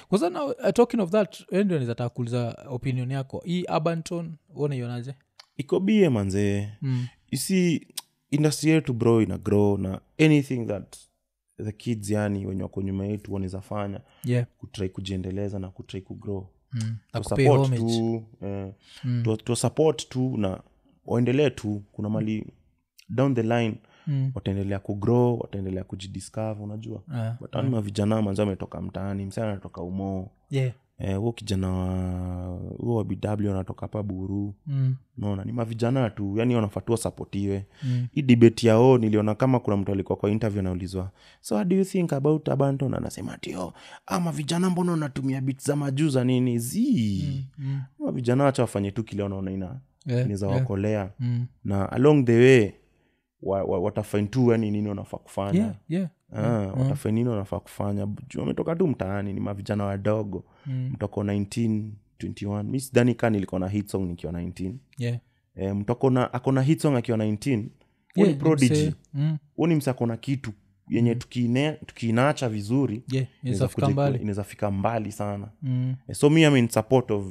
kwanza now, uh, talking of that eh, ndio nizataka kuuliza opinion yako hii abanton unaionaje iko bie manzee mm. you see industry yetu bro ina grow na anything that the kids yani wenye wako nyuma yetu wanaweza fanya yeah kutrai kujiendeleza na kutrai kugrow mm. na Tu kupay support homage tu eh, Mm. tu- tu support tu na waendelee tu kuna mali down the line Mm. wataendelea kugrow wataendelea kujidiscover unajua Ah, but mm. mavijana manzi ametoka mtaani msana anatoka umoo yeah Eh, huo kijana wa huo wa bw anatoka hapa buru mm. naona ni mavijana tu yani wanafatua sapotiwe Mm. hii debate yao niliona kama kuna mtu alikuwa kwa interview anaulizwa so what do you think about abanton anasema tio ama vijana mbona wanatumia bit za majuu za nini zi Mm. ama vijana wacha wafanye tu kile wanaona ina Yeah, inaweza yeah. wakolea Mm. na along the way wa, wa, watafain tu yani nini wanafaa kufanya yeah yeah Ah, watafain nini wanafaa kufanya juu wametoka tu mtaani ni mavijana wadogo Mm. mtoko 19 21 mi sidhani kaa nilikuwa na hit song nikiwa 19 yeah e, mtu akona akona hit song akiwa 19 huo Yeah, ni prodigy mse- mm. huo ni mse akona kitu yenye tukiine- tukiinacha vizuri yeah inaweza inaweza fika kuja- mbali inaweza fika mbali sana mm. Eh, so mi am in support of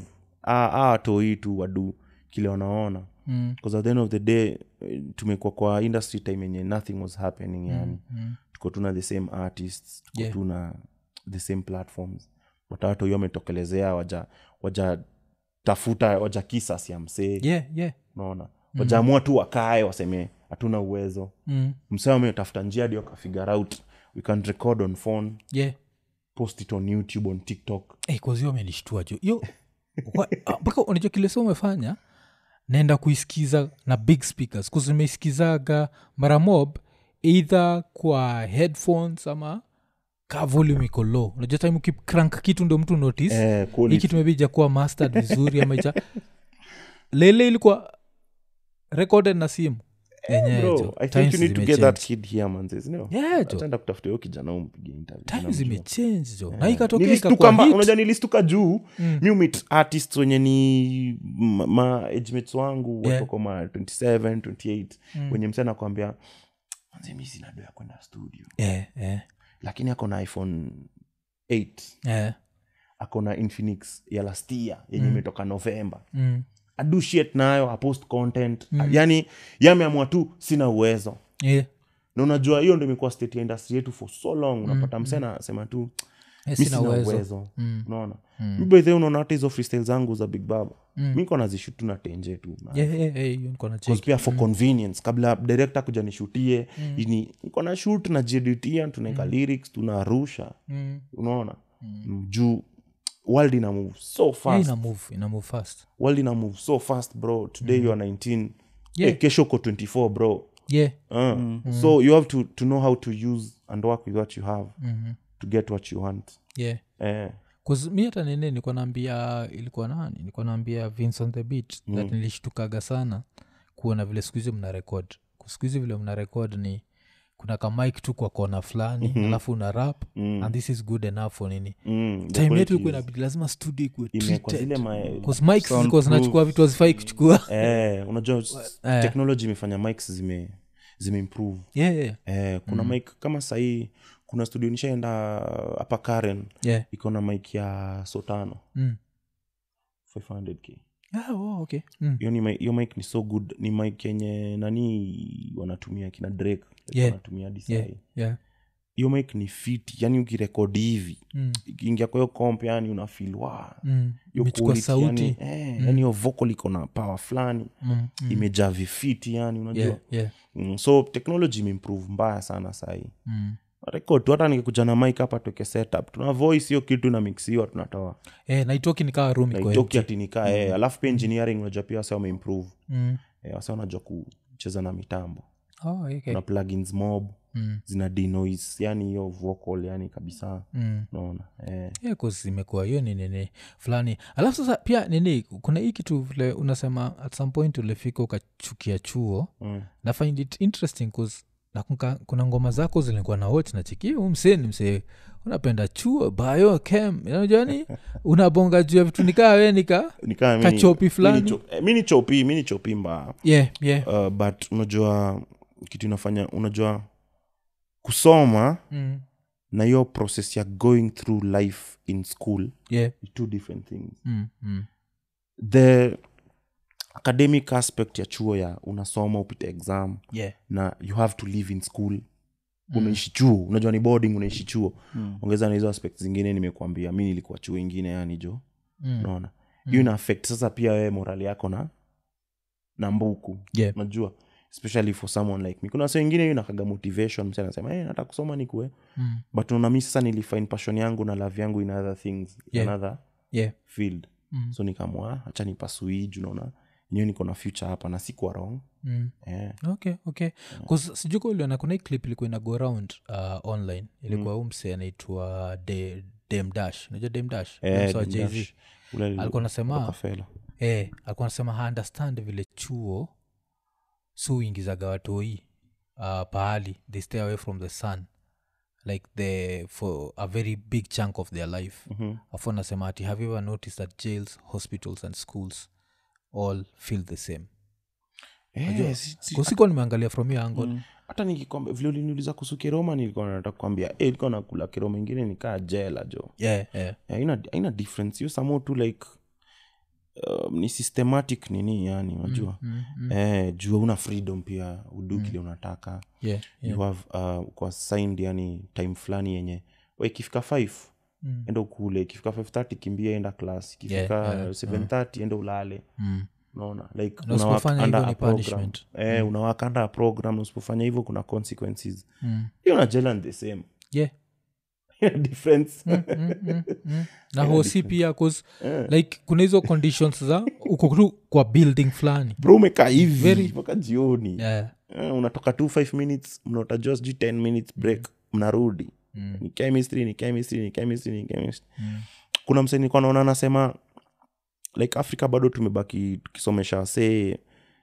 awatoi tu wadu kile wanaona Mm. bcause at the end of the day eh, tumekuwa kwa industry time yenye nothing was happening yani Mm. tuko tuna the same artists tuko Yeah. tuna the same platforms but watu hiyo wametokelezea waja waja tafuta waja kisas ya msee yeah yeah unaona wajaamua tu wakae waseme hatuna uwezo mm. msee ametafuta njia hadi wakafigure out we can record on phone yeah post it on youtube on tiktok hey, kwazio amenishtua jo yo wa- ah, mpaka unajua kile sa umefanya naenda kuisikiza na big speakers kuzi nimeisikizaga mara mob eidha kwa headphones ama ka volume iko low unajua time ukicrank kitu ndo mtu notice eh, hii quality. kitu maybe ijakuwa mastered vizuri ama ija lele ilikuwa recorded na simu yenyewe Bro, jo. i think Times you need to get zimechange. that kid here manzes no Yeah, jo. ataenda kutafuta hiyo kijana umpige interview Time namjua. zimechange jo na ikatokea Nilistuka ikakuwa mba- hit. unajua nilistuka juu mi umit artist wenye ni ma, ma agemates wangu Yeah. watoko ma 27 28 wenye msee anakwambia manze mi sina do ya kwenda studio Eh, eh, lakini ako na iphone 8 eh, ako na infinix ya lastia yenye imetoka novemba mm, adu shit nayo apost content yani yameamua tu sina uwezo yeah, na unajua hiyo ndo imekuwa state ya industry yetu for so long unapata msee anasema tu eh, mi sina sina uwezo uwezo Mm. unaona mi by the way unaona hata hizo freestyle zangu za big baba mi niko nazishutu na tenje tu na- Yeah, yeah, yeah, hiyo niko na check. Because pia for convenience kabla director kuja nishutie ini niko na shoot najieditia tunaweka lyrics tunarusha Mm. unaona mm. juu world ina move so Yeah, fast ina move ina move fast world ina move so fast bro today you are 19 Yeah. Eh, kesho uko 24 bro yeah uh. so you have to, to know how to use and work with what you have Mhm. to get what you want yeah 'Cause mi hata nini nilikuwa naambia ilikuwa nani nilikuwa naambia vince on the beat mm. that nilishtukaga sana kuona vile siku hizi mna rekod siku hizi vile mna rekod ni kuna kamik tu kwa kona fulani mm-hmm. alafu una rap mm. and this is good enough for nini mm. the time yetu quality ilikuwa is- inabidi lazima studio ikuwe imekuwa zile treated. ma 'Cause mics zilikuwa zinachukua vitu hazifai kuchukua eh, unajua Eh. technology imefanya mics zime zimeimprove yeah, yeah, eh, kuna mm. mic kama sahii kuna studio nishaenda hapa karen yeah. iko na mic ya sotano Mm. 500k Ah, oh, okay. mm. hiyo ni mi- hiyo mic ni so good ni mic yenye nani wanatumia kina drake Yeah. wanatumia hadi yeah, sahi yeah. hiyo mic ni fit yani ukirekodi hivi Mm. ikiingia kwa hiyo comp yani unafil wa Mm. hiyo imechukua quality, sauti yani, eh, yani hiyo vocal iko na power fulani mm. Mm. imejaa vifiti yani unajua yeah, yeah. mm, so technology imeimprove mbaya sana sahii Mm. rekod tu hata nikikuja na mik hapa tueke setup tuna voice hiyo kitu inamixiwa tunatoa Eh, naitoki nikawa room iko naitoki atinikaa mm. alafu pia engineering unajua pia wase wameimprove Mm. eh, wase wanajua kucheza na mitambo Oh, okay. kuna plugins mob Mm. zina denoise yani hiyo vocal yani kabisa Mm. naona eh. Yeah, 'cause imekuwa hiyo ni nini fulani alafu sasa pia nini kuna hii kitu vile unasema at some point ulifika ukachukia chuo mm. na find it interesting 'cause nakumbuka kuna ngoma zako zilikuwa na watch na chiki huu msee ni msee unapenda chuo bio kem unajani unabonga juu ya vitu nikaa we nika nikaa mimi- Kachopi mimi fulani. ni cho- eh, mi ni chopi mi ni chopi mbaya yeah, yeah. uh, but unajua kitu inafanya unajua kusoma Mm. na hiyo process ya going through life in school yeah. ni two different things mm, mm. the academic aspect ya chuo ya unasoma upite exam yeah. na you have to live in school unaishi chuo unajua ni boarding unaishi chuo Mm. ongeza na hizo aspect zingine nimekuambia mi nilikuwa chuo ingine yani jo Mm. unaona hiyo ina affect sasa pia wewe morali yako na na mbuku Yeah. unajua especially for someone like me kuna wase wengine hiyo inakaga motivation mse anasema hey, nataka kusoma nikue Mm. but unaona mi sasa nilifind passion yangu na love yangu in other things Yeah. in another yeah. field Mm. so nikamwa hacha nipasui juu naona enyewe niko na future hapa na sikuwa wrong Mm. eh. okay okay bcause sijuka uliona kuna hii clip ilikuwa ina go around uh, online ilikuwa mm. umse anaitwa De- dem dash unajua dem dash Eh, Mse wa Dem Jay-Z. Dash. Ule li- alikuwa anasema Rockefeller. eh, alikuwa anasema haunderstand vile chuo su uingizaga watoi uh, pahali they stay away from the sun like the for a very big chunk of their life Mhm. afu anasema ati have you ever noticed that jails hospitals and schools all feel the same Eh, si- si- kusikuwa nimeangalia from your angle Mm. hata nikikwambia vile uliniuliza kuhusu kiroma nilikuwa nataka kukwambia eh, ilikuwa nakula kiroma ingine nikaa jela jo yeah, yeah. haina haina difference hiyo samo tu like um, ni systematic nini yani unajua Mm, mm. eh, juu una freedom pia udu kile unataka Yeah, yeah. you have uh, kwa signed yani time fulani yenye we ikifika 5 Mm. enda ukule ikifika 530 kimbia enda class ikifika Yeah, yeah, 730 enda ulale Mm. unaona like Na unawaka usipofanya under hivyo a ni program. punishment. eh, unawaka under a program na usipofanya hivyo kuna consequences Mm. hiyo na jela ni the same Yeah. Ina difference Mm, mm, mm, mm. na hosi pia 'cause, like kuna hizo conditions za uko tu kwa building fulani bro umekaa hivi Very- mpaka jioni yeah. Eh, unatoka tu 5 minutes mnaotajua sijui 10 minutes break mnarudi Mm. ni chemistry ni chemistry ni chemistry ni chemistry Mm. kuna msee nilikuwa naona anasema like afrika bado tumebaki tukisomesha wasee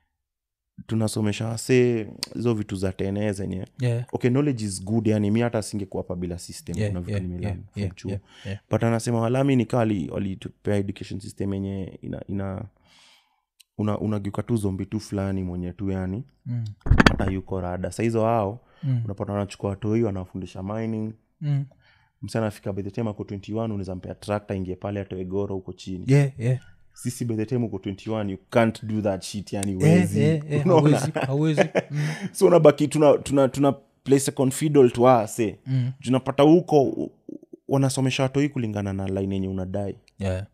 tunasomesha wasee hizo vitu za tene zenye Yeah. okay knowledge is good yani mi hata singekuwa hapa bila system Yeah, kuna vitu yeah, nimelearn yeah, from yeah, chuo yeah, yeah. but anasema walami nikaa walitupea education system yenye ina, ina una, unageuka tu zombi tu fulani mwenye tu yani Mm. hata yuko rada sahizo hao Mm. unapata wanachukua watoi wanafundisha mining Mm. msa anafika by the time ako 21 unaweza mpea trakta ingie pale atoe goro huko chini Yeah, yeah. sisi by the time uko 21 you can't do that shit yani Eh, wezi eh, eh, Unaona? hawezi, hawezi. Mm. so unabaki tuna, tuna, tuna place a confidal to ase Mm. tunapata huko u- u- wanasomesha watoi kulingana na line yenye unadai Yeah.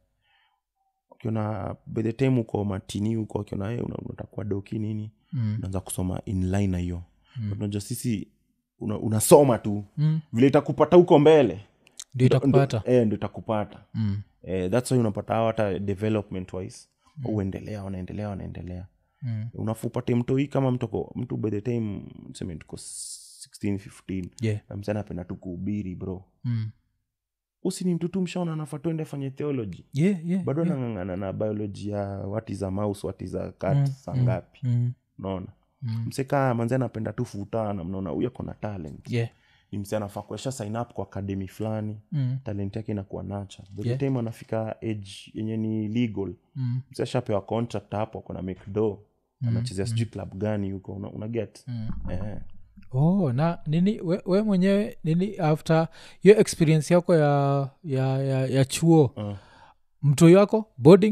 ukiona by the time uko matini huko ukiona "Eh, una- unatakuwa doki nini Mm. unaanza kusoma in line na hiyo But unajua sisi una, unasoma tu Mm. vile itakupata huko mbele ndio itakupata ndo, eh, ndo itakupata Mm. eh, thats why unapata hao hata development wise uendelea wanaendelea wanaendelea Mm. unafu upate mtoi kama mtoko mtu by the time seme tuko 16 15 Yeah. na msana apenda tu kuhubiri bro Mm. usi ni mtu tu mshaona anafaa tuende afanye theology Yeah, yeah, bado yeah. anang'ang'ana na biology ya wati za mouse wati za kat Mm, saa mm, ngapi Mm. unaona Mm. msekaa manzi anapenda tu futana mnaona huyu ako na talent Yeah. ni mse anafaa kuesha sign up kwa akademi fulani Mm. talent yake inakuwa nacha by the Yeah. time anafika age yenye ni legal Mm. mse ashapewa contract hapo akona mcdo anachezea sijui club gani huko una, una get Mm. eh. oh na nini we, we mwenyewe nini after hiyo experience yako ya ya, ya, ya chuo uh. mtoi wako boarding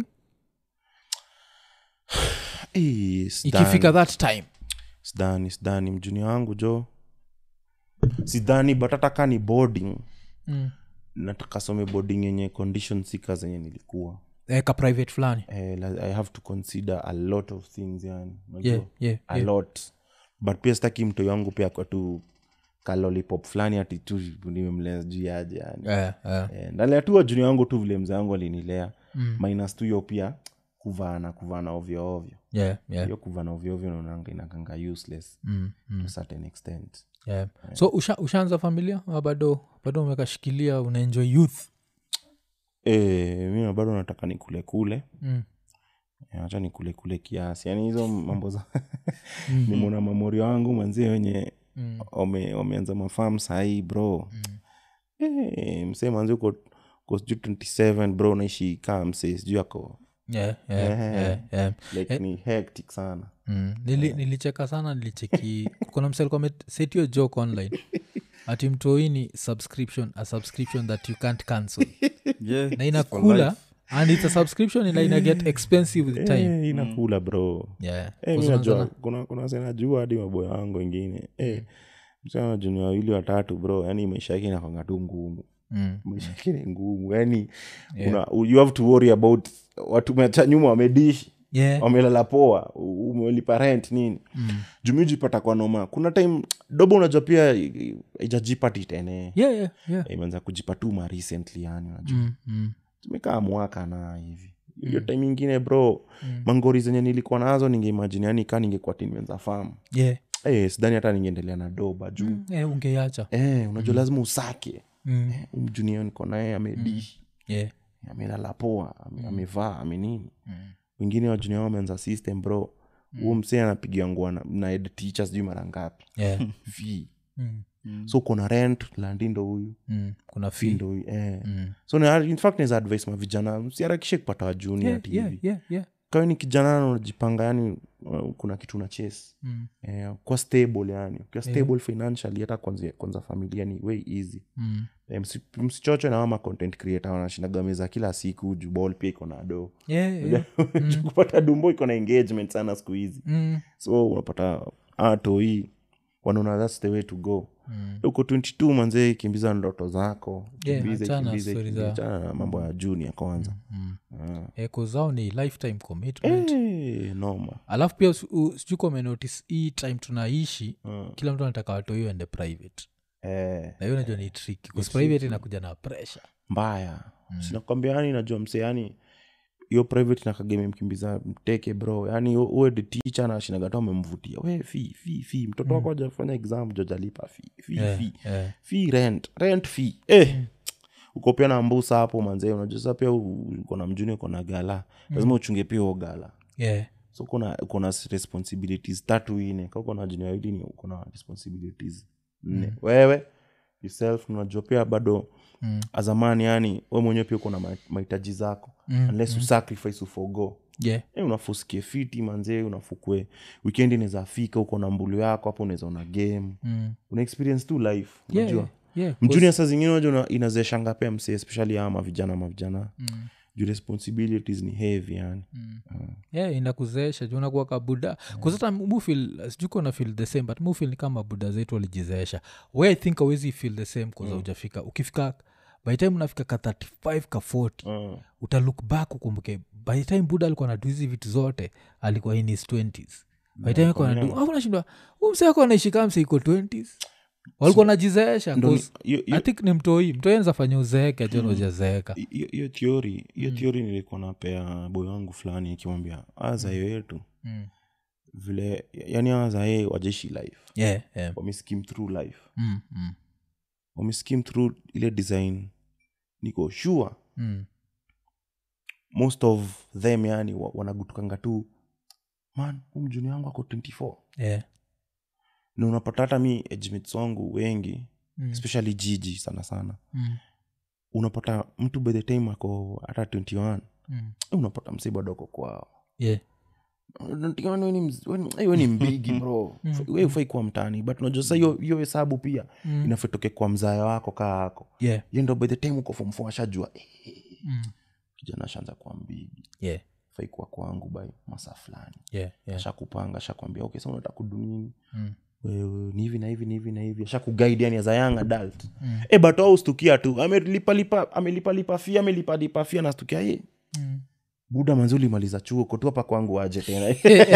Eh, sidhani. ikifika that time sidhani sidhani mjuni wangu jo sidhani but hata ka ni boarding mm. nataka some boarding yenye condition sika zenye nilikuwa ka private fulani eh, la- i have to consider a lot of things yani unajua? yeah, yeah, a yeah. lot but pia sitaki mtoi wangu pia kwa tu kalolipop fulani ati tu nimemlea juu yaje yani Yeah, yeah. eh, ndalea tu wajuni wangu tu vile mzee wangu alinilea Mm. minus tu hiyo pia kuvana kuvana ovyo ovyo Yeah, yeah. hiyo kuvana ovyo ovyo naonanga inakanga useless Mm, mm. to a certain extent yeah. so usha, ushaanza familia ama bado bado umekashikilia unaenjoy youth e, mi bado nataka nikule kule mm. hacha nikule kule kiasi yaani hizo mambo za nimona mamori wangu mwenzie wenye Mm. wame- wameanza mafam sahii bro e, msee manzi uko uko sijui 27 bro naishi kaa msee sijui ako yeah, yeah, Eh. yeah, yeah. like ni hectic sana Mm. Nili, nilicheka sana nilicheki kuna msalikuwa setio joke online ati mtoini subscription a subscription that you can't cancel Yeah, na it's for inakula life. and it's a subscription ina ina get expensive with time Eh, inakula bro yeah Eh, mi Kwa sababu najua sana- kuna, kuna senajua hadi maboya wangu wengine eh, msana juni wawili watatu bro yani maisha yake inakwanga tu ngumu Mm. maisha yake ni ngumu yani una, you have to worry about watu meacha nyuma wamedishi yeah wamelala poa u- umelipa rent nini Mm. jumijipata kwa noma kuna time dobo unajua pia i- ijajipati tene yeah yeah yeah imeanza kujipatuma recently yani unajua Mm, mm. tumekaa mwaka na hivi hiyo time ingine bro mangori zenye nilikuwa nazo ningeimajini yani kaa ningekuwa ti nimeanza famu yeah Eh, sidhani hata ningeendelea na doba juu Mm, eh, ungeacha eh, unajua lazima usake Mm. umjunia niko naye amedishi yeah amelala poa ame- amevaa amenini wengine wajunia wameanza system bro huo msee anapigia ngua na, na head teacher sijui mara ngapi yeah fee Mm. so kuna rent landi ndo huyu Mm. kuna fee fee ndo huyu eh. Mm. so na, in fact naweza advice mavijana msiharakishe kupata wajuni yeah ati yeah hivi yeah yeah kawe ni kijana na unajipanga yani uh, kuna kitu na chase Mm. eh, kwa stable yani ukiwa stable financially hata kwanza, kwanza familia ni way easy Mm. eh, msi- msichochwe na wama content creator wanashindaga meza kila siku juu ball pia iko na do yeah yeah Juu kupata dumbo iko na engagement sana siku hizi Mm. so unapata atoi wanaona thats the way to go Mm. uko 22 manzee kimbiza ndoto zako Yeah, kimbize, achana kimbize, story kimbize, za- achana na mambo ya junior kwanza Ah. Eh, 'cause zao ni lifetime commitment Eh, noma alafu pia usi- u- sijui kama umenotice hii time tunaishi Mm. kila mtu anataka watoi ende private eh, na hiyo najua ni tricky 'cause private inakuja na pressure mbaya sinakwambia yani najua mse yani hiyo private nakageme mkimbiza mteke bro yani u- uwe the teacher na shinagata umemvutia we fi fi fi mtoto wako ajafanya exam jojalipa fi fi Yeah, fi yeah. fi rent rent fi eh uko pia na mbusa hapo manzee unajua sasa pia u- uko na mjuni uko na gala lazima uchunge pia huo gala yeah so kuna kuna responsibilities tatu ine ka uko na juni wawili ni uko na responsibilities nne wewe yourself unajua pia bado Mm. azamani yani we mwenyewe pia uko na ma- mahitaji zako Mm, unless usacrifice ufogo yeah e, unafusikie fiti manzee unafukwe wikendi inaweza fika uko na mbulu yako hapo unaweza una game Mm. una experience tu life yeah unajua yeah mjuni saa zingine unajua inazeshanga pia msee especially ama vijana mavijana Mm. juu responsibilities ni heavy yani yeah inakuzeesha juu unakuwa kabuda kuzata mufil sijuko feel the same but mufil ni kama buda zetu walijizeesha we i think awezi feel the same kuza mm. ujafika ukifika by the time unafika ka 35 ka 40 uh, utalook back ukumbuke by the time buda alikuwa nadu hizi vitu zote alikuwa in his 20s by the time alikuwa nadu afu nashindwa huu msee ako anaishi kama msee iko 20s walikuwa najizeesha ndo ni- 'cause hiyo- i hiyo- think ni mtoi mtoi anza fanya uzeeke ajon ujazeeka hiyo hiyo theory hiyo theory nilikuwa napea boy wangu fulani ikimwambia azayo yetu Mm. vile yani azae wajeshi life yeah, yeah. wameskim through life Mm, mm, wameskim through ile design niko sure mm. most of them yani wa- wanagutukanga tu man umjuni wangu ako 24 yeah. na unapata hata mi agemates wangu wengi Mm. especially jiji sana sana Mm. unapata mtu by the time ako hata 21 Mm. eh, unapata msee bado ako kwao yeah. 21 we ni mz- we ni- eh, we ni mbigi bro we ufai kuwa mtani but unajua sasa hiyo hiyo hesabu pia Mm. inafetoke kwa mzaya wako kaa ako yeah. ye ndo by the time uko form four ashajua eh, Mm. kijana ashaanza kuwa mbigi yeah. fai kuwa kwangu by masaa fulani yeah. yeah. ashakupanga ashakwambia okay sa unataka kudunini Mm. wewe ni hivi na hivi ni hivi na hivi ashakuguide yani as a young adult mm. e but au stukia tu amelipalipa amelipalipa fia amelipalipa fia nastukia ye Mm. buda manzi ulimaliza chuo kotu hapa kwangu aje tena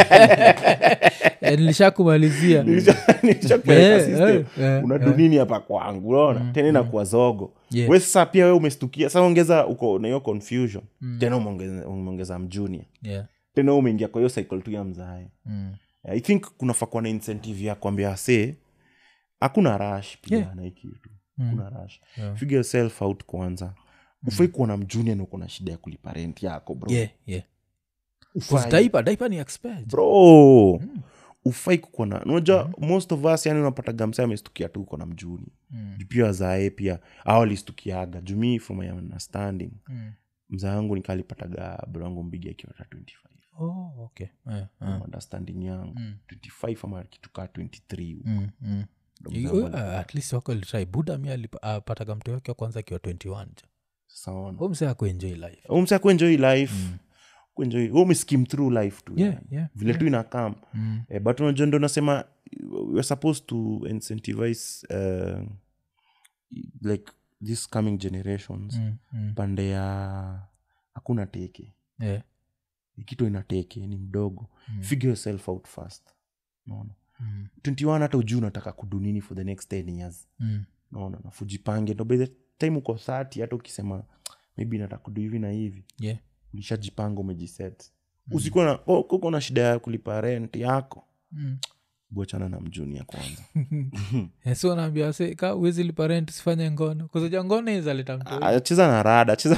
Eh, nilishakumalizia Nilishakupeleka Yeah, system. yeah, yeah, unadu nini hapa kwangu unaona tena inakuwa zogo Yeah. we sasa pia we umestukia sa ongeza uko na hiyo confusion tena umeongeza- umeongeza mjunia yeah. tena umeingia kwa hiyo cycle tu ya mzae mm. i think kunafaa kuwa na incentive ya kwambia se hakuna rush pia Yeah. na hii kitu hakuna rush Yeah. figure yourself out kwanza ufai kuwa na mjunia na uko na shida ya kulipa rent yako bro yeah, yeah. Ufai. 'Cause diaper- diaper ni expert. bro ufai kukuwa na unajua most of us yani unapata gamsa amestukia tu uko na mjuni Mm. Juu pia wazae pia au alistukiaga jumii from my understanding Mm. mzaa wangu nikalipataga bro wangu mbigi akiwa hata 25 Oh, okay. Eh, eh. From understanding yangu Mm. 25 ama kitu kaa 23 huko. Mm, mm. You- uh, at least wako litrai buda mi alipataga mtu wake wa kwanza akiwa 21 jo saona Huyo msee akuenjoy life umsa kuenjoy life kuenjoy umeskim through life tu Yeah, yani. yeah, vile tu inakam Mm. eh, but unajua ndo nasema weare supposed to incentivize uh, like this coming generations Mm, mm. pande ya hakuna teke Yeah. kitu ina teke ni mdogo Mm. figure yourself out first naona Mm. 21 hata ujuu unataka kudunini for the next 10 years Mm. naona nafujipange ndo by the time uko 30 hata ukisema maybe nataka kudu hivi na hivi Yeah. ulishajipanga umejiset usikuwa na oh, kuko na shida ya kulipa rent yako Mm. bochana na mjunia kwanza Eh, so naambia se ka uwezi lipa rent sifanye ngono kuzaja ngono izaleta mtoi Ah, cheza na rada cheza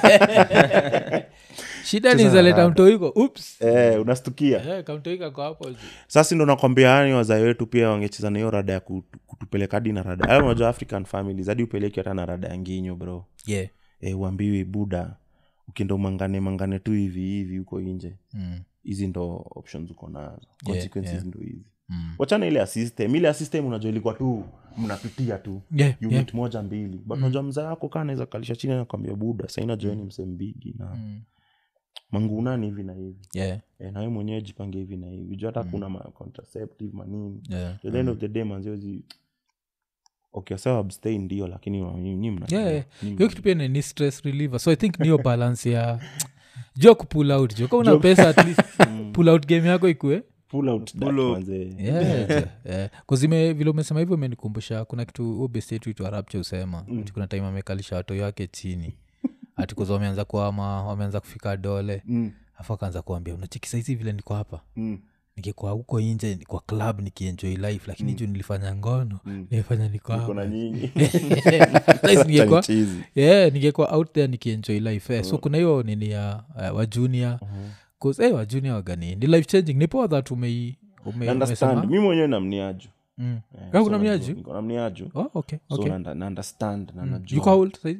shida ni izaleta mtoiko ups eh, unastukia Eh, kamtoika kwa hapo juu. sasa ndo nakwambia yani wazae wetu pia wangecheza na hiyo rada ya kutu- kutupeleka hadi na rada Hayo unajua african families hadi upeleki hata na rada ya nginyo bro yeah. e, uambiwi buda ukienda umangane mangane tu hivi hivi huko nje mm. hizi ndo options uko nazo consequences yeah. ndo hizi Mm. wachana ile ya system ile ya system unajua ilikuwa tu mnapitia tu Yeah, unit yeah. moja mbili but unajua mzaa wako kaa naweza kalisha chini nakwambia buda saina joeni msembigi na Mm. mangunani hivi na hivi Yeah, e, nawe mwenyewe jipange hivi na hivi juu hata kuna ma contraceptive manini yeah. at the end of the day manziozi okay sawa abstain ndio lakini wa- nyi mna Yeah, yeah. nyi hiyo kitu pia ni ni stress reliever so i think niyo balance ya jo kupull out jo ka una pesa at least pull out game yako ikue pull out that Pull up. manze. kuzime vile umesema hivyo imenikumbusha kuna kitu ubestetu itwa rapcha usema ati kuna time amekalisha watoi wake chini ati kuza wameanza kuama wameanza kufika dole Mm, afu akaanza kuambia unachiki saizi vile niko hapa mm, nikikuwa huko nje kwa club nikienjoy life lakini juu nilifanya ngono nilifanya niko niko na hapa nyinyi Saizi ningekuwa- Chizi. yeah, ningekuwa out there nikienjoy life eh. so kuna hiyo nini ya uh, wajunia bcause hey, wajunia wagani ni life changing ni poa that umei ume, understand umesema mi mwenyewe namniaju mm. Eh, Kama so kuna najua- mniaju? niko na mniaju oh, okay, so okay. na, na understand na najua yuko how old saizi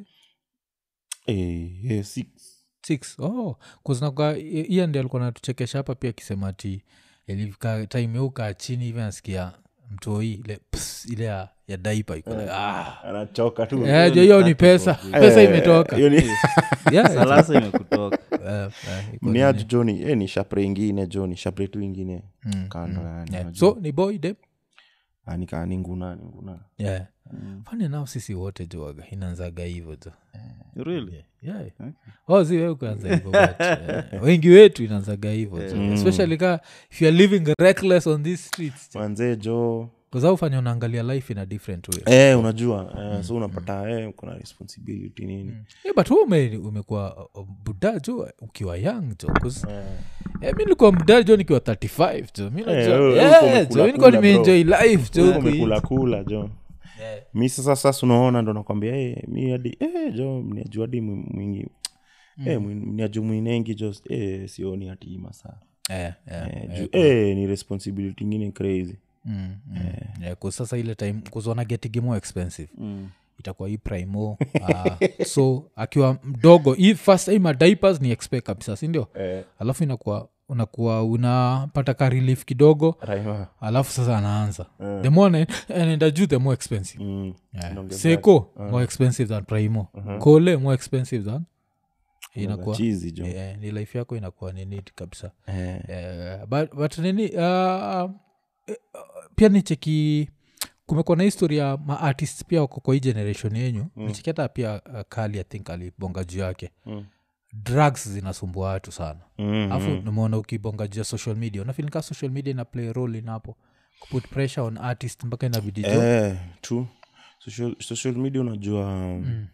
Eh, eh, six. six oh kuznaga hiya ndi alikuwa natuchekesha hapa pia akisema ati ilifika time ukaa chini hivi nasikia mtoi ile ps, ile ya, ya daipa iko like, ah. anachoka tu Eh, jo hiyo ni pesa pesa imetoka hiyo ni- Yeah, salasa imekutoka eh, eh, iko mniaju nini. joni eh, ni shapre ingine jo ni shapre tu ingine kando yani Yeah. unajua. so ni boy dem Ah, nika- ni nguna ni nguna yeah. fani nao sisi wote joaga inaanzaga hivo jo really yeah. oh, si wewe kuanza hivo but, eh, wengi wetu inaanzaga hivo jo especially ka if youare living reckless on these streets manzee jo kazaufanya unaangalia life in a different way eh, unajua eh, so unapata eh, kuna responsibility nini yeah, but wewe ume, umekuwa uh, buda jo ukiwa young jo 'cause, eh, mi nilikuwa buda jo nikiwa 35 jo mi najua- wewe- wewe yeah, uko umekula jo, mi nilikuwa kula, nimeenjoy life jo huku nje. umekula kula jo Yeah. mi sasa sasa unaona ndo nakwambia eh, mi hadi eh, jo mniaju hadi mwi- mwingi eh, mwi- mniaju mwinengi jo eh, sioni hati masaa Eh, eh, eh, juu eh, ni responsibility ingine crazy mm, mm. Yeah, 'cause sasa ile time kuzona getigi more expensive itakuwa hii primo uh, so akiwa mdogo hii first time diapers ni expect kabisa sindio eh, alafu inakuwa unakuwa unapata ka relief kidogo raima alafu sasa anaanza the more ana- anaenda juu the more expensive mm. yeah. Inaongezeka. seko more expensive than primo kole more expensive than inakuwa chizi jo yeah, ni life yako inakuwa ni neat kabisa eh, Eh, but, but nini uh, eh, pia nicheki kumekuwa na histori ya maartist pia wako kwa hii generation yenyu mm. nicheki hata pia uh, kali i think alibonga juu yake Mm. drugs zinasumbua watu sana mm, alafu nimeona ukibonga juu ya social media unafilika social media ina play role inapo kuput pressure on artist mpaka inabidi jo eh, true social, social media unajua mm.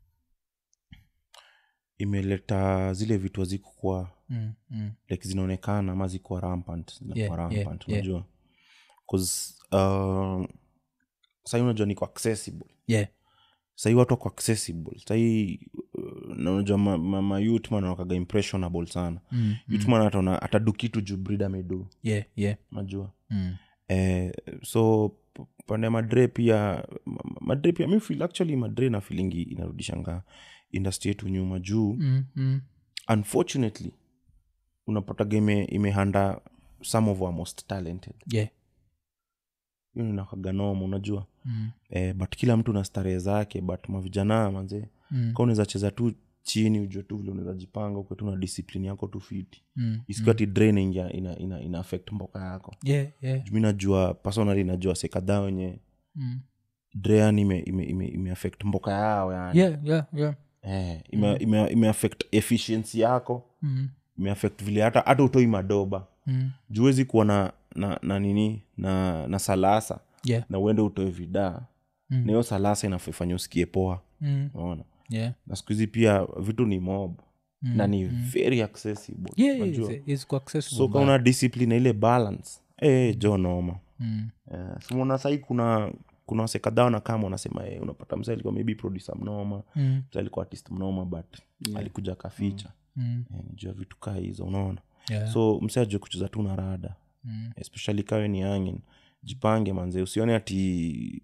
imeleta zile vitu hazikukuwa mm, mm, like zinaonekana ama zikuwa rampant zinakuwa Yeah, yeah, rampant yeah. unajua bcause uh, sahii unajua niko accessible yeah sahii watu wako accessible sahii uh, na unajua ma, ma, ma youth man wanakaga impressionable sana mm, youth man ataona atadu kitu juu brid amedu yeah yeah unajua mm, eh, so p- pande ya madre pia ma- ma- madre pia mi feel actually madre na feelingi inarudishanga industry yetu nyuma juu mm, mm, unfortunately unapataga ime, imehanda some of our most talented yeah hiyo inakaga noma unajua Mm. eh, but kila mtu na starehe zake but mavijana manze Mm. ka unaweza cheza tu chini ujue tu vile unaweza jipanga ukwe tu na discipline yako tu fiti Mm. isikiwa ti draining ya ina, ina, ina affect mboka yako Yeah, yeah. Juu mi najua personally najua se kadhaa wenye Mm. drean ime, ime, ime, ime affect mboka yao yani Yeah, yeah, yeah. eh, ime, ime, ime affect efficiency yako Mm. ime affect vile hata hata utoi madoba Mm. juwezi kuwa na, na, na nini na, na salasa Yeah. na uende utoe vidaa Mm. na hiyo salasa inafanya usikie poa Mm. unaona Yeah. na siku hizi pia vitu ni mob Mm. na ni very accessible Yeah, unajua. it's, it's accessible, so but- kauna discipline na ile balance eh jo noma Mm. Eh, so unaona sahii kuna kuna wase kadhaa wana kama wanasema eh, unapata msa alikuwa maybe producer mnoma Mm. msa alikuwa artist mnoma but alikuja akaficha Mm. eh, nijua vitu kaa hizo unaona Yeah. so mse ajue kucheza tu na rada Mm. especially kawe ni angin jipange manze usione ati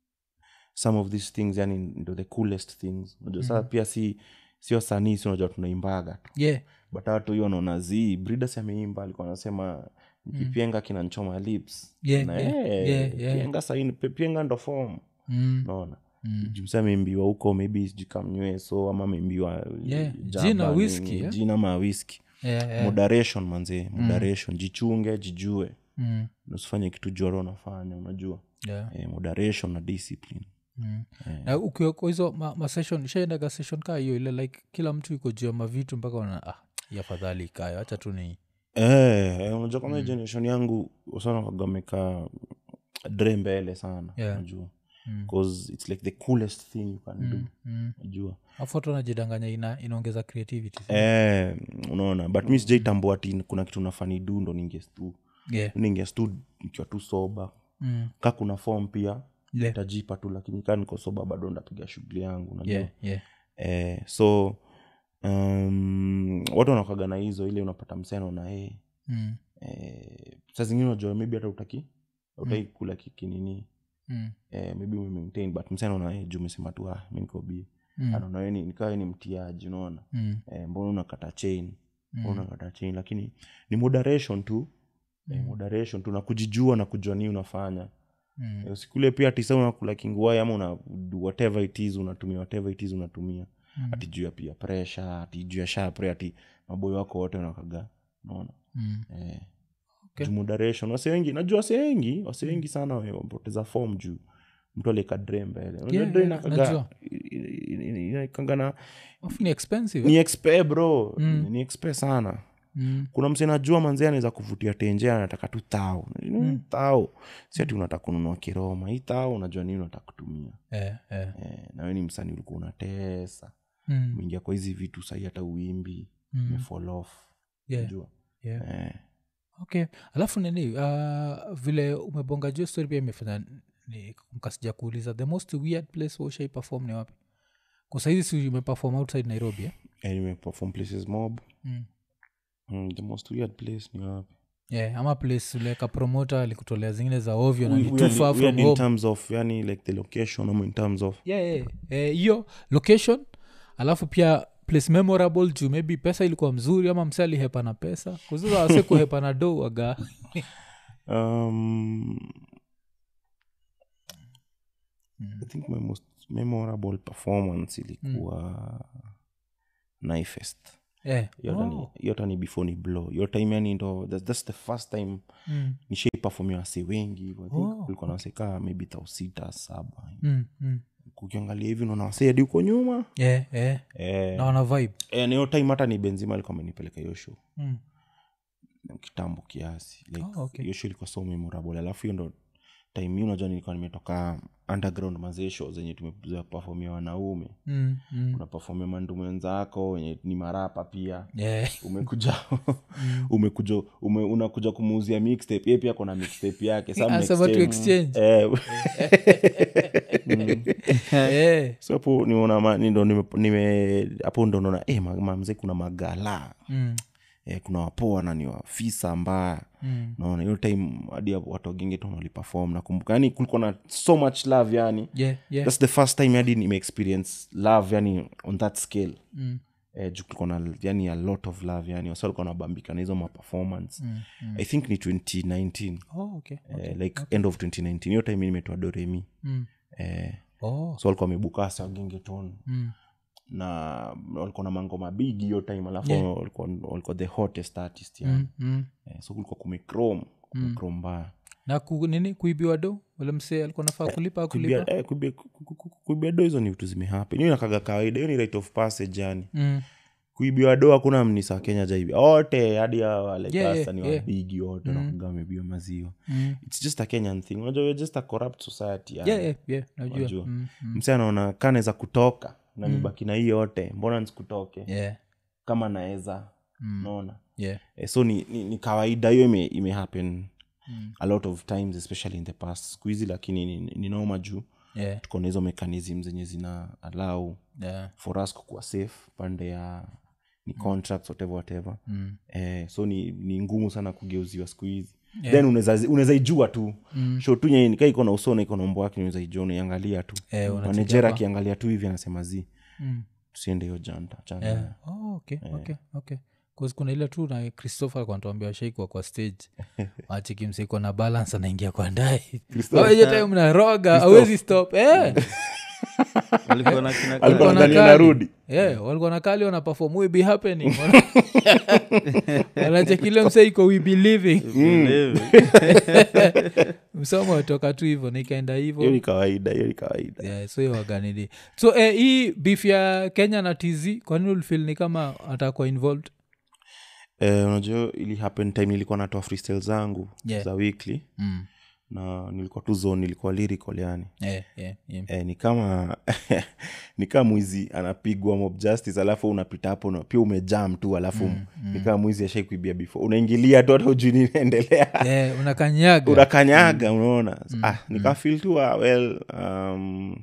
some of these things yani ndo the coolest things unajua saa pia si sio sanii si unajua tunaimbaga tu Yeah. but watu hiyo wanaona zi bridas ameimba alikuwa anasema nikipienga kinanchoma lips Yeah, na yeah, eh, yeah, yeah. pienga saini pienga ndo fom Mm. naona Mm. jumsa ameimbiwa huko maybe sijui kamnyweso ama ameimbiwa Yeah, jaba jina nini, whisky, yeah? jina ma whisky Yeah, yeah. moderation manzee moderation jichunge jijue Mm. usifanye kitu juaro unafanya unajua Yeah. eh, moderation na discipline Mm. Eh. na ukiwa kwa hizo ma, ma session shaendaga session kaa hiyo ile like kila mtu iko juu ya mavitu mpaka wana ah, hii afadhali ikayo hacha tu ni eh, eh, unajua kama mm. generation yangu sana kagameka dre mbele sana Yeah. unajua Mm. because it's like the coolest thing you can do mm. unajua afu watu wanajidanganya ina, inaongeza creativity eh, unaona but mi sijaitambua ati kuna kitu nafani du ndo ningestu yeah. ningestu nikiwa tu soba mm. ka kuna form pia yeah. tajipa tu lakini kaa niko soba bado ndapiga shughuli yangu unajua yeah. yeah. eh, so um, watu wanakaga na hizo ile unapata msena na hey, Mm. eh, saa zingine unajua maybe hata utaki utaki kula kikinini Mm. eh, maybe umemaintain but msena una hey, juu umesema tu ah, mi niko bi Mm. anaona we ni- nikawe ni mtiaji unaona Mm. eh, mbona unakata chain mbona unakata chain lakini ni moderation tu eh, Mm. moderation tu na kujijua na kujua nii unafanya Mm. Eh, usikule pia tisa unakula kinguai ama una do whatever it is unatumia whatever it is unatumia Mm. ati juu ya pia pressure ati juu ya shapre ati maboyo wako wote unakaga unaona Mm. eh, Okay. juu moderation wase wengi najua wase wengi wase wengi sana wamepoteza form juu mtu alika dre mbele Unajua Yeah, dre yeah, inakaga- najua. i- i- i- inaikanga na Afu ni expensive ni eh? expe bro Mm. ni expe sana mm. kuna mse najua manzee anaweza kuvutia tenje anataka tu tao mm. tao si ati unataka kununua kiroma hii tao unajua nini unataka kutumia eh, eh. eh, nawe ni msanii ulikuwa unatesa Mm. umeingia kwa hizi vitu sahii hata uimbi Mm. umefall off Yeah. unajua Yeah. eh, okay alafu nini uh, vile umebonga juu story pia imefanya ni- mkasija kuuliza the most weird place washai perform ni wapi kusaizi si umeperform outside nairobi eh? eh, nimeperform places mob mm. mm, the most weird place ni wapi yeah, ama place uleka promota alikutolea zingine za ovyo na We- ni too weird- far from weird in home terms of yani like the location ama in terms of yeah, yeah. Eh, hiyo location alafu pia place memorable juu maybe pesa ilikuwa mzuri ama mse alihepa na pesa kuzuza wase kuhepa na do waga um, Mm. i think my most memorable performance ilikuwa naifest yeah. hiyo hata ni before ni blow hiyo time yani ndo that's, that's the first time mm. nishaiperformia wase wengi I think Oh, kulikuwa na wasekaa maybe thau sita saba Mm, mm. kukiangalia hivi unaona wasee hadi huko nyuma yeah, yeah. eh, na wana vibe eh, na hiyo time hata ni benzima alikuwa amenipeleka hiyo show mm. kitambo kiasi like, Oh, okay. hiyo show ilikuwa so memorable alafu hiyo ndo time hii unajua nilikuwa nimetoka underground mazee show zenye tumezoea performia wanaume Mm, mm. unapafomia mandume wenzako wenye ni marapa pia Yeah. umekuja umekuja ume, unakuja kumuuzia mixtape ye pia kona mixtape yake Some Anasema tu mixtape- exchange. Eh, Yeah. so hapo niona ma- ni ndo nime- nime- hapo ndo naona eh, ma- mamze kuna magala Mm, eh, kuna wapoa na ni wafisa mbaya mm. naona hiyo time hadi hapo watu wagenge tu waliperform nakumbuka yani kulikuwa na so much love yani Yeah, yeah. thats the first time hadi nimeexperience love yani on that scale Mm. eh, juu kulikuwa na yani a lot of love yani wasa walikuwa nabambika na hizo maperformance mm, mm. i think ni 2019 oh, okay. eh, like end of 2019 hiyo time nimetoa doremi Mm. eh, Oh. so walikuwa wamebukasa gengeton Mm. na walikuwa na mangoma bigi hiyo time alafu Yeah. walikuwa, walikuwa the hottest artist yani. Mm. Mm. eh, so kulikuwa kumechrome kumechrome mbaya na ku, nini kuibiwa do ule msee alikuwa nafaa kulipa akulipa kuibia, eh, kuibia, ku- ku- ku- kuibia do hizo ni vitu zimehappen hiyo nakaga kawaida hiyo ni right of passage yani mm. kuibiwa do hakuna mnisa kenya jaibia wote hadi Yeah, walekasa yeah, ni yeah. wabigi wote wanakuga wamebiwa maziwa Mm. its just a kenyan thing unajua we're just a corrupt society yani. yeah, yeah, yeah, najua Wajua. mm. Mm. mse anaona kanaweza kutoka na nibaki na hii yote mbona nsikutoke yeah. kama naweza Mm. naona yeah. eh, so ni, ni, ni kawaida hiyo ime, ime happen Mm. a lot of times especially in the past siku hizi lakini ni, ni noma juu yeah. tuko na hizo mechanism zenye zina allow yeah. for us kukuwa safe pande ya ni contracts whatever whatever Mm. eh, so ni, ni ngumu sana kugeuziwa siku hizi Yeah. then unaweza unaweza ijua tu mm. show tu nyenye nika iko na usona iko na umbo wake unaweza ijua unaiangalia tu Eh, manajer unachijapa. akiangalia tu hivi anasema zi Mm. tusiende hiyo janta chana Yeah. Oh, okay, okay, okay. 'Cause kuna ile tu na christopher alikuwa anatuambia washaikwa kwa stage achiki msiko na balance anaingia kwa ndai aweje time mnaroga awezi stop eh. walikuwa na kina alikuwa Walikuwa na nadhani kali. anarudi yeah, walikuwa na kali wana perform we be happening wanachekile mse iko we be living Levi. msomo watoka tu hivo nikaenda hiyo hivo ni kawaida hiyo ni kawaida yeah, so hiyo waganidi so eh, hii beef ya kenya na tz kwanini ulifil ni kama atakuwa involved eh, unajua ili happen time nilikuwa natoa freestyle zangu Yeah. za weekly mm. na nilikuwa tu zone nilikuwa lyrical yani yeah, yeah, yeah. eh, ni kama ni kama mwizi anapigwa mob justice alafu unapita hapo na pia umejam tu alafu mm, mm. ni kama mwizi ashai kuibia before unaingilia tu hata ujui ninaendelea yeah, unakanyaga unakanyaga unaona ah, nikafil tu ah, well um,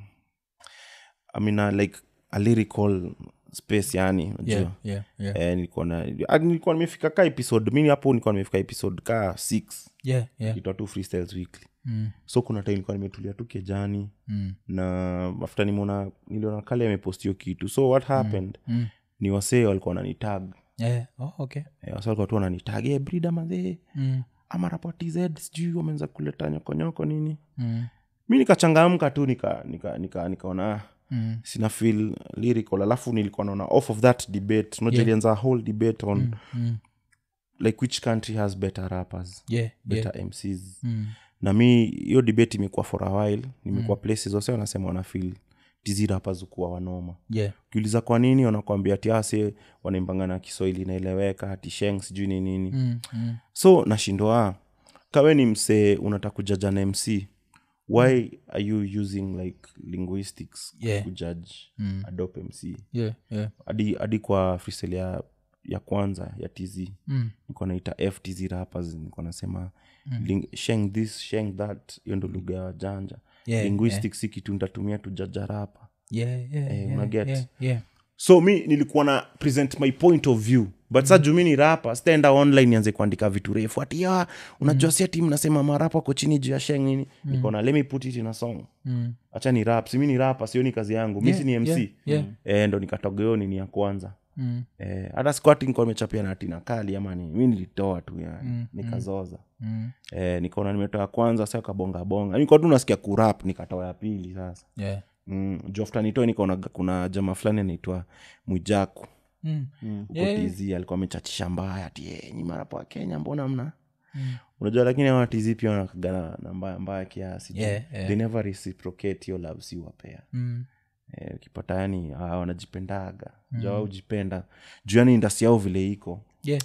I mean, uh, like a lyrical space yani unajua yeah, yeah, yeah. eh, nilikuwa na ah, nilikuwa nimefika ka episode mini hapo nilikuwa nimefika episode ka six yeah, yeah. itoa tu freestyles weekly Mm, so kuna time nilikuwa nimetulia tu kejani mm, na after nimeona niliona kale amepost hiyo kitu so what happened mm. ni wasee walikuwa wananitag yeah. oh, okay eh, wasee walikuwa tu wananitag hey, brida mazee mm, ama rapoti z sijui wameanza kuleta nyokonyoko nini mm, mi nikachangamka tu nika nika nika nikaona ah, mm. sina feel lyrical alafu nilikuwa naona off of that debate unajua Yeah. ilianza a whole debate on mm. like which country has better rappers yeah, better yeah. mcs Mm, na mi hiyo debate imekuwa for a while nimekuwa places wase wanasema wanafil tizi rappers ukuwa wanoma yeah. ukiuliza kwa nini wanakwambia ati ase wanaimbanga na kiswahili inaeleweka ati sheng sijui ni nini Mm, mm. so nashindwa kawe ni msee unataka kujaja na mc why are you using like linguistics Yeah. kujudge Mm. adopt mc yeah, yeah. hadi hadi kwa freestyle ya, ya kwanza ya tz Mm, niko naita ftz rappers niko nasema ling, sheng this sheng that hiyo ndo lugha ya janja Yeah, linguistics si kitu ntatumia tujaja rapa yeah, yeah, Eh, yeah, unaget? yeah, yeah. so mi nilikuwa na present my point of view but mm. sa juu mi ni rapa sitaenda online nianze kuandika vitu refu ati ya unajua si ati mnasema marapa ko chini juu ya sheng nini mm. nikaona let me put it in a song Mm. hacha ni rap si mi ni rapa sioni kazi yangu mi Yeah, si ni mc yeah, yeah. Eh, ndo nikatogeo nini ya kwanza Mm. Eh, hata squati nikuwa nimechapia na tina kali ama ni mi nilitoa tu yani Mm, nikazoza Mm. eh, nikaona nimetoa ya kwanza sa kabongabonga nikuwa tu nasikia kurap nikatoa ya pili sasa Yeah. mm, jofta nitoe nikaona kuna jama fulani anaitwa mwijaku Mm. huko Yeah. tz alikuwa amechachisha mbaya ati "Eh, nyi marapo wa kenya mbona mna Mm. unajua lakini awa tz pia wanakagana na mbaya mbaya kiasi juu Yeah, yeah. they never reciprocate hiyo love si wapea Mm. Eh, ukipata yani hawa wanajipendaga mm. juu ujipenda juu yani indasi yao vile iko Yeah.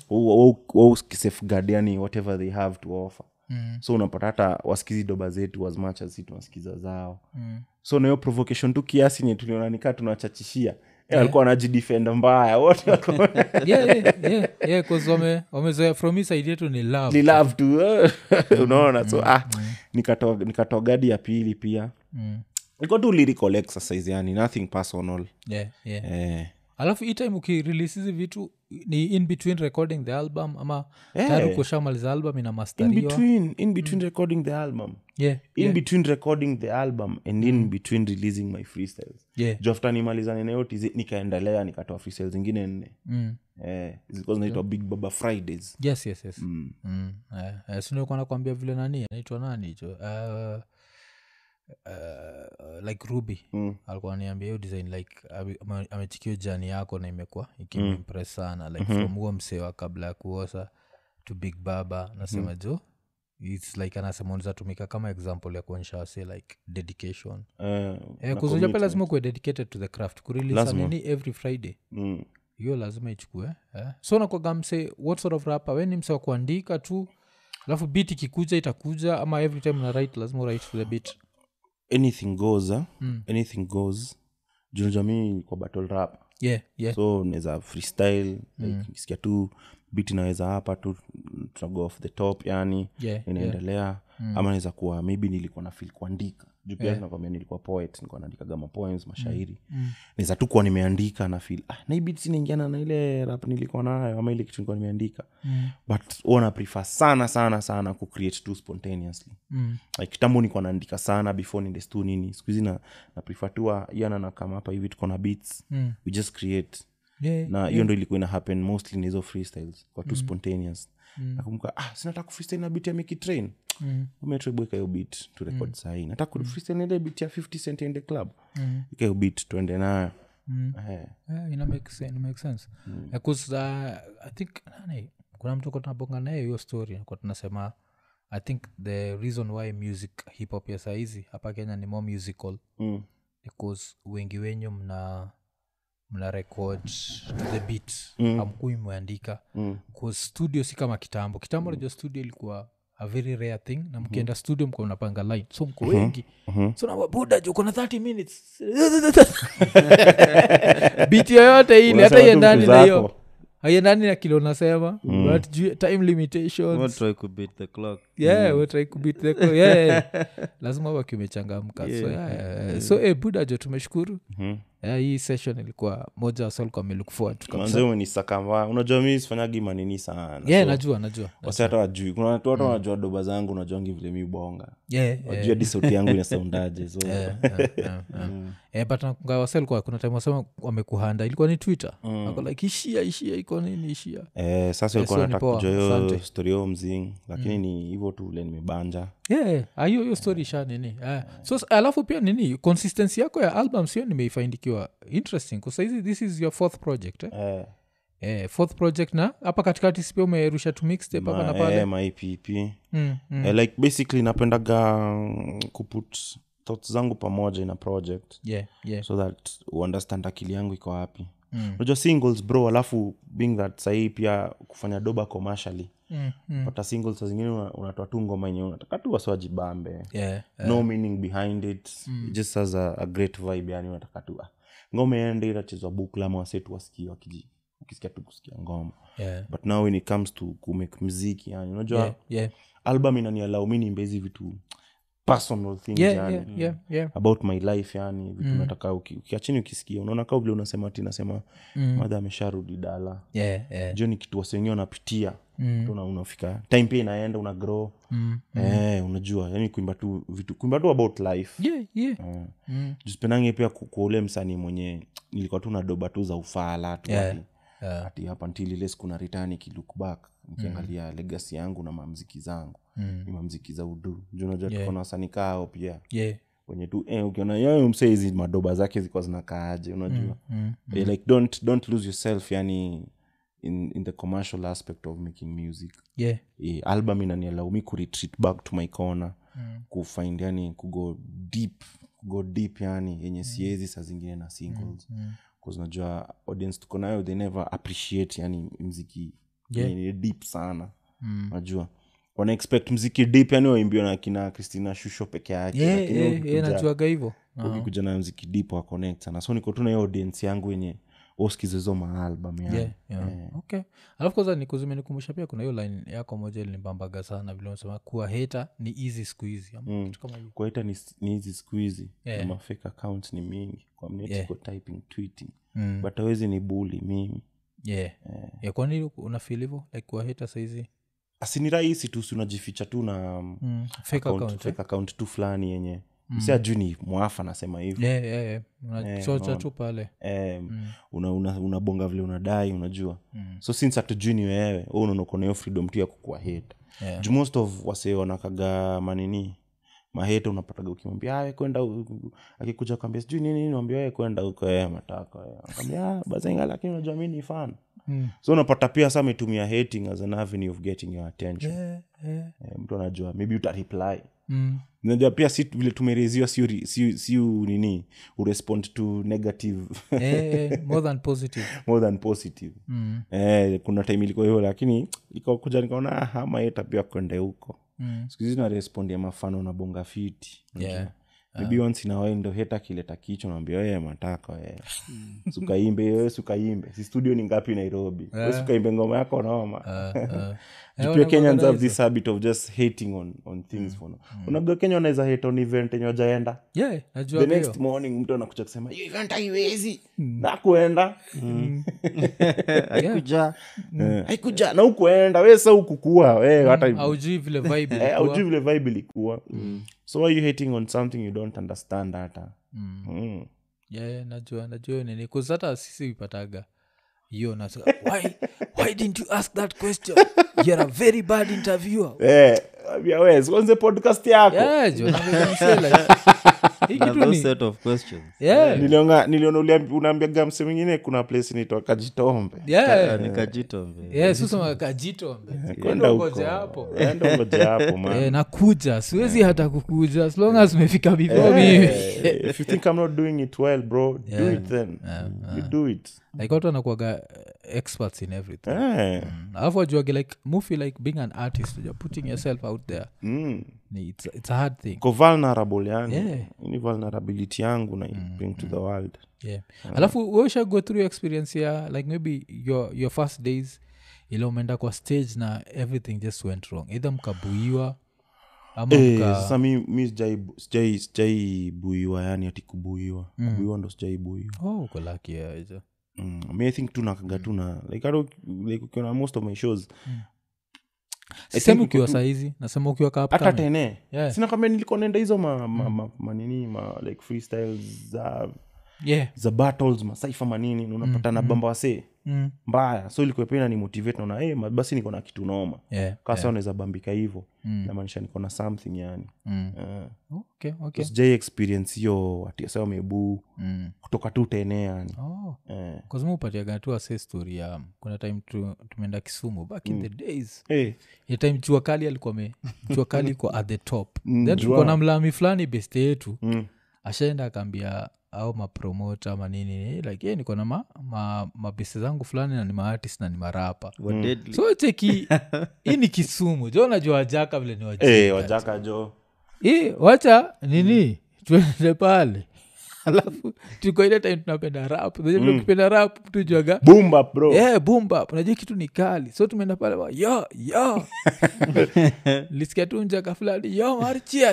safeguard yani whatever they have to offer Mm. so unapata hata wasikizi doba zetu as much as si tunasikiza zao Mm. so nahiyo provocation tu kiasi nye tuliona nikaa tunachachishia yeah. alikuwa anajidefend mbaya wote walikuwa- yeah, yeah, yeah, yeah, 'cause wame- wamezoea from hii side yetu ni love ni love tu eh. unaona so ah, nikatoa nikatoa gadi ya pili pia Mm. iko tu lyrical exercise yani nothing personal yeah, yeah. eh, alafu hii time ukirelease hizi vitu ni in between recording the album ama Eh. tayari kushamaliza album ina in mastariwa between in between recording the album yeah, in yeah, between recording the album and in between releasing my freestyles yeah. juu after nimalizane nayo tizi nikaendelea nikatoa freestyles zingine nne Mm. eh, zilikuwa zinaitwa big baba fridays yes yes yes mm. mm. eh, eh, sinikuwa nakwambia vile nani anaitwa nani hicho uh, uh, like ruby Mm. alikuwa niambia hiyo design like ame- ame- amechikio jani yako na imekuwa ikimimpress sana like from huo msewa kabla ya kuosa to big baba nasema jo its like anasema unazatumika kama example ya kuonyesha wase like dedication Eh, eh, na kuzuja pia commitment. lazima kuwe dedicated to the craft kurelisa Lazima. nini every friday Mm. hiyo lazima ichukue eh? so nakwaga mse what sort of rapa we ni mse wa kuandika tu alafu bit ikikuja itakuja ama every time na write lazima write to the bit anything goes eh? Mm. anything goes junajamii kwa battle rap yeah yeah so naweza freestyle like, nikisikia tu bit inaweza hapa tu tunago off the top yani yeah inaendelea ama naweza kuwa maybe nilikuwa na fil kuandika juu pia nakwambia nilikuwa poet nilikuwa naandikaga mapoems mashairi Mm. naweza tu kuwa nimeandika na fil ah, na hii beat inaingiana na ile rap nilikuwa nayo ama ile kitu nilikuwa nimeandika Mm. but huwa na prefer sana sana sana ku create tu spontaneously Mm. like kitambo nilikuwa naandika sana before niende stu nini siku hizi na, na prefer tu ah, yana na kama hapa hivi tuko na beats Mm. we just create yeah na hiyo ndo ilikuwa ina happen mostly na hizo freestyles kwa tu spontaneous Mm. nakumbuka ah sinataka kufreestyle na beat ya Mickey train Mm. umetribweka hiyo beat tu record sahii nataka kufreestyle na ile beat ya 50 cent in the club Mm. ika hiyo beat tuende nayo Mm. Eh, Yeah, ina make sense, ina make sense. Eh, 'cause, uh, i think nani kuna mtu ko tunabonga naye hiyo story kwa tunasema i think the reason why music hip hop ya saizi hapa kenya ni more musical mm, because wengi wenyu mna mna record to the beat mm. amkui mmeandika mm. cause studio si kama kitambo kitambo najua studio ilikuwa a very rare thing na mkienda studio mko mnapanga line so mko wengi so nawabuda ju kuna 30 minutes bit yoyote ile hata Unasema tu iendani vitu na hiyo zako. haiendani na kile unasema but juu- time limitations Won't try to beat the clock yeah we try to beat the clock. yeah lazima waki umechangamka so, yeah, yeah. so eh, buda jo tumeshukuru Mhm. yeah, hii session ilikuwa moja wasalikuwa amelook forward to kabisa. manze umenisakamba unajua mi sifanyagi manini sana yeah so, najua najua wasi hata wajui kuna watu hata wanajua doba zangu najuangi vile mi bonga yeah, yeah. wajui hadi sauti yangu inasaundaje so Yeah, yeah, yeah, yeah. Eh, but nakumbuka wase walikuwa- kuna time wasema wamekuhanda ilikuwa ni twitter Wako like ishia ishia iko nini ishia Eh, sasa ilikuwa so ni nataka poa, kujua hiyo asante. story hiyo mzing lakini ni hivyo tu ule nimebanja yeah, ah, hiyo hiyo story sha nini Ah, so s- alafu pia nini consistency yako ya album sio nimeifaindikiwa interesting kusaizi this is your fourth project eh? eh, Eh, fourth project na hapa katikati sipia umerusha tu mixtape hapa na ma, pale eh, maipp mm, mm. eh, like basically napendaga mm, kuput thoughts zangu pamoja in a project yeah, yeah. so that uunderstand akili yangu iko wapi Mm. unajua singles bro alafu being that sahii pia kufanya doba commercially Mm, mm. pata singles saa zingine una- unatoa tu ngoma yenye unataka tu wasiwajibambe Yeah, no meaning behind it It just has a, a great vibe yani unataka tu ah, ngoma ende itachezwa bukla ama wasetu wasikie wakiji ukisikia tu kusikia ngoma yeah. but now when it comes to kumake mziki yani unajua Yeah, yeah. album inanialau mi niimbe hizi vitu personal things Yeah, yani yeah, yeah, yeah. about my life yani vitu nataka uki- ukiachini ukisikia unaona kaa vile unasema ti nasema madha amesharudi dala Yeah, yeah. jo ni kitu wasi wengine wanapitia Mm. Tu una- unafika time pia inaenda una grow Mm. eh, unajua yani kuimba tu vitu kuimba tu about life Yeah, yeah. Mm. jusipendange pia ku- kwa ule msanii mwenye nilikuwa tu na doba tu za ufala tu Yeah. ati- Yeah. ati hapa ntil ile siku na return ikilook back nikiangalia legacy yangu na mamziki zangu Mm. ni mamziki za udu juu unajua Yeah. tuko na wasanii kao pia Yeah. wenye tu eh, ukiona yayo msee hizi madoba zake zikuwa zinakaaje unajua Mm. Eh, like don't, don't lose yourself yani in, in the commercial aspect of making music Yeah. eh, album inanialau mi kuretreat back to my corner Mm. kufind yani kugo deep kugo deep yani yenye siezi saa zingine na singles Mm. bcause najua audience tuko nayo they never appreciate yani mziki Yeah. yenye ni deep sana Mm. najua wana expect mziki deep yani waimbiwa na kina christina shusho peke yake Yeah, lakini yeah, yeah, ukikuja- najuaga hivo ukikuja na mziki deep wa connect sana so niko tu na hiyo audience yangu yenye oskiza hizo maalbum yani yeah, yeah. okay alafu kwanza nikuzimenikumbusha pia kuna hiyo line yako moja ilinibambaga sana vile unasema kuwa heta ni easy siku hizi ama kitu kama hiyo kwaita ni ni hizi siku hizi Yeah. na mafake account ni mingi kwa mneti Yeah. iko typing tweeting Mm. but awezi ni buli mimi yeah. yeah, kwani unafil hivo like kuwahita saizi asini rahisi tu si unajificha tu na mm. fake account- account, eh? fake account tu fulani yenye msi ajui ni mwafa nasema hivi yeah, yeah, yeah. unachocha tu pale eh, una, una, unabonga vile unadai unajua so since hatujui ni wewe wewe unaona uko na hiyo freedom tu ya kukua hate Yeah. juu most of wase wanakaga manini mahete unapataga ukimwambia awe kwenda u- u- akikuja kwambia sijui nini nini wambia wewe kwenda huko ee mataka ambia bazenga lakini unajua mi ni fan Mm. so unapata pia sa ametumia hating as an avenue of getting your attention yeah, yeah. eh, mtu anajua maybe utareply Mm. najua pia si vile tumereziwa si, uri- si, si u- nini urespond to negative yeah, yeah. more than positive more than positive mm. eh, kuna time ilikuwa hivyo lakini ikakuja nikaona "Ah, ama yeta pia kwende huko Mm. skuhizi narespondi ya mafano na bonga fiti Yeah. maybe once in a while ndo heta kileta kichwa naambia wee mataka wee sukaimbe we sukaimbe si studio ni ngapi nairobi we sukaimbe ngoma yako noma Uh, uh. Juu pia kenyans have this habit of just hating on, on things for now. unajua kenya wanaweza hate on event enye wajaenda yeah, najua the hiyo. next morning mtu anakuja kusema hiyo event haiwezi na kuenda haikuja Eh, haikuja na ukuenda we sa ukukua we hata aujui vile vibe Eh, ilikuwa. aujui vile vibe ilikuwa so why you hating on something you don't understand hata Mm. yeah, yeah, najua najua hiyo nini Cause hata sisi ipataga hiyo na why, why didn't you ask that question you're a very bad interviewer Eh, ambia we sikonze podcast yako yeah, jo, naambia msee like, hii na kitu those ni set of questions yeah, niliona niliona uliambi- unaambiaga mse mwingine kuna place inaitwa kajitombe yeah, nikajitombe yeah, susema kajitombe kwenda Enda huko ungoje hapo enda ngoja hapo man Eh, nakuja siwezi hata kukuja as long as umefika before mimi Eh, if you think i'm not doing it well bro do it then you do it like watu wanakuaga experts in everything Eh, Mm. alafu ajuage like mufi like being an artist you're putting yourself out there mm. ni it's, it's a hard thing ko vulnerable yani Yeah. ni vulnerability yangu na bring to the world yeah alafu weusha go through your experience ya like maybe your, your first days ile umeenda kwa stage na everything just went wrong either mkabuiwa ama Eh, mka sasa mi, mi sijai- sijai sijai buiwa yani ati kubuiwa kubuiwa ndo sijai buiwa oh uko lucky yeah, hizo. mm. mi i think tu nakaga tu na like hata uki- like ukiona most of my shows I sisemi think ukiwa uko tu- saizi nasema ukiwa ka hata upcoming. tene Yeah. sina kwambia nilikuwa naenda hizo ma, ma, ma, manini ma like freestyles za yeah za battles masaifa manini na unapata na bamba wasee mm. mbaya so ilikuwa pia ni motivate naona hey, basi niko na kitu noma yeah kasa yeah. unaweza bambika hivo mm. namaanisha niko na something yani mm. uh, okay okay sijai experience hiyo atiasa wamebuu mm. kutoka tu tene yani oh eh. kazima upatiaga tu ase story ya kuna time tu, tumeenda kisumu back in the days hey, ya time jua kali alikuwa me jua kali iko at the top Mm, then jua. tulikuwa na mlami fulani beste yetu mm. ashaenda akaambia au mapromota manini eh, like yeah, niko na ma, ma, mabese zangu fulani na ni maartist na ni marapa Were deadly. so cheki hii ni kisumu jo najua wajaka vile ni wajaka hey, wajaka jo hii wacha nini tuende pale alafu tuko ile time tunapenda rap Unajua vile ukipenda rap tujuaga bumba bro yeah, bumba unajua kitu ni kali so tumeenda pale wa, yo yo lisikia tu njaka fulani yo marchia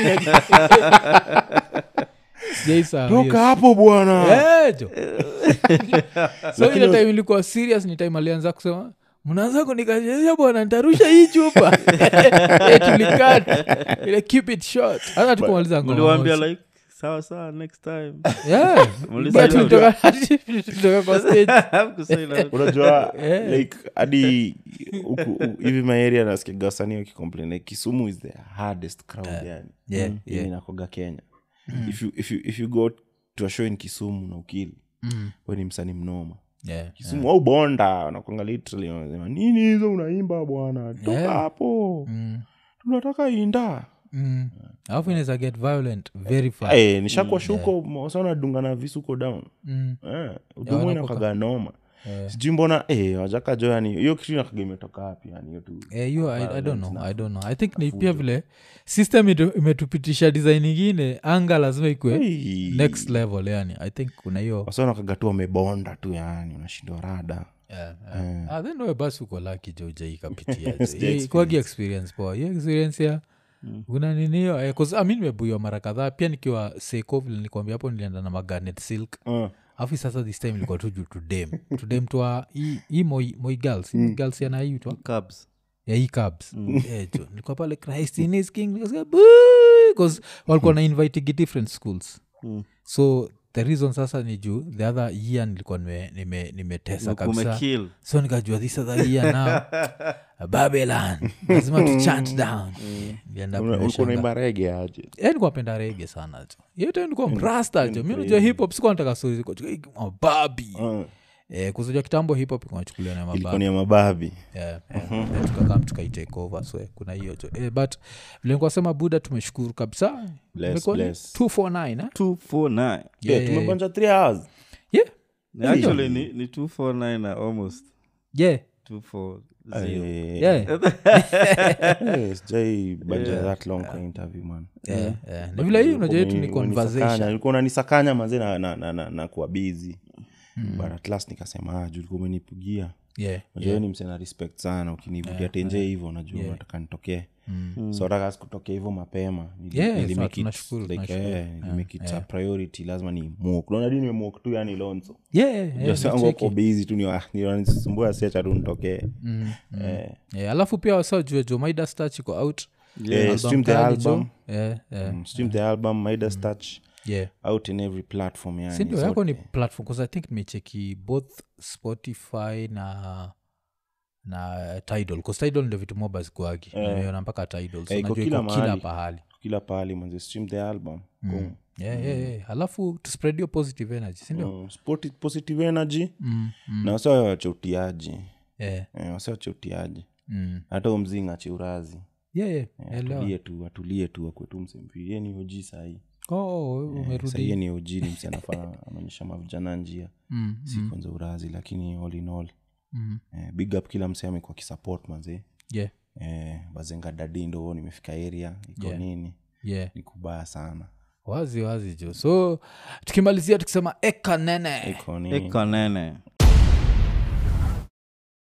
toka hapo bwana jo so ile time ilikuwa serious ni time alianza kusema mnaanza kunikachezea bwana nitarusha hii chupa Eh, tulikata ile keep it short hata tukumaliza ngoma mliwambia moja. like sawa sawa next time Yeah. Mlisema But tulitoka tulitoka kwa stage Kusema ina- unajua Yeah. like hadi huku u- hivi maeria nasikiga wasanii wakicomplain like kisumu is the hardest crowd yani Yeah, Yenye yeah. inakuwaga kenya if, you, if, you, if you go to a show in kisumu na ukili Mm. we ni msanii mnoma Yeah. kisumu au bonda nakwanga literally wanasema nini hizo unaimba bwana toka Yeah. hapo Mm. tunataka inda Mm. alafu inaweza get violent very fast hey, nishakuwa shuko sana dunga na visuko down Mm. eh, udumu wanakuwa- inakaga noma Yeah. sijui mbona eh, wajaka jo yani hiyo kitu inakaga imetoka wapi yani hiyo tu Eh, hiyo I, I don't know i don't know i think ni pia vile system ito- imetupitisha design ingine anga lazima ikwe Hey. next level yani i think kuna hiyo wasanakaga tu wamebonda tu yani unashindwa rada yeah, yeah. Ah, then we basi uko laki jojaikapitia kwagi experience poa hiyo experience ya una ninio eh, 'cause, ah, mi nimebuiwa mara kadhaa pia nikiwa seko vile nikuambia hapo nilienda na maganet silk uh, afu sasa this time ilikuwa tu juu tudem tudem twa hii hii moi, moi girls mm. girls yanaitwa Cubs. ya hii cabs Eh, jo nilikuwa pale christ in his king nikasikia, "Boo!" 'Cause walikuwa na inviting different schools Mm. so the reason sasa ni juu the other year nilikuwa nime- nime- nimetesa kabisa Umekill. so nikajua this other year now babylon lazima tu chant down Nilienda Una- ulikuwa kumeshanga. unaimba rege aje Eh, nilikuwa napenda rege sana jo yote nilikuwa mrasta jo mi najua hip hop sikuwa nataka stori ziko mababi Ah, eh, kuzajua kitambo hip hop inachukuliwa na ilikuwa mababi ni ya mababi yeah, yeah. Then tukakam tukaitake over so eh, kuna hiyo jo eh, but vile nikuwa sema buda tumeshukuru kabisa Bless, Imekuwa ni bless. 249 eh? 249 Yeah, Yeah, yeah, tumebanja three hours yeah. actually ni, ni 249 na almost yeah 240 Eh, yeah eh, sijai banja that long kwa interview man yeah, yeah. na vile hii unajua yetu ni Ulikuwa unanisakanya- conversation ulikuwa unanisakanya maze na, na, na, na, na kuwa bizi but at last nikasema ah, juu ulikuwa umenipigia yeah najua ni msena respect sana ukinivutia tenje hivyo najua nataka nitokee so taka sikutokea hivyo mapema Nili- Yeah, nili sawa, make it tunashukuru, like, tunashukuru. eh, nili make it a priority lazima ni mok naona di nimemok tu yani lonzo yeah, yeah, yeah, jasangu nicheki. ko bizi tu niwanisumbua siacha tu nitokee Mm, mm. Eh, Yeah, alafu pia wasajue jo maida stach iko out eh, Album stream the kali jo. album Yeah, yeah, Mm, stream the album midas touch yeah. out in every platform yani sindio So- yako ni platform bcause i think nimecheki both spotify na na tidal bcause tidal ndio vitu moba zikuagi nimeona mpaka tidal so Eh, iko najua kila iko kila mahali. pahali kila pahali manze stream the album Boom. yeah, yeah, yeah. alafu to spread your positive energy sindio Mm, spoti- positive energy mm, mm, na wasa wache utiaji yeah, Eh, wasa wache utiaji mm. hata umzinga ache urazi yeah, yeah, elewa. atulie tu atulie tu akwetu msempi ye ni og sahii Oh, sahii umerudi ye ni og ni msi anafaa anaonyesha mavijana njia Mm, si kwanza urazi lakini all in all mm. eh, big up kila mse amekuwa kisupport manzee yeah, eh, bazenga dadi ndo nimefika area iko Yeah. nini yeah. ni kubaya sana wazi wazi jo so tukimalizia tukisema eka nene iko nini ekonene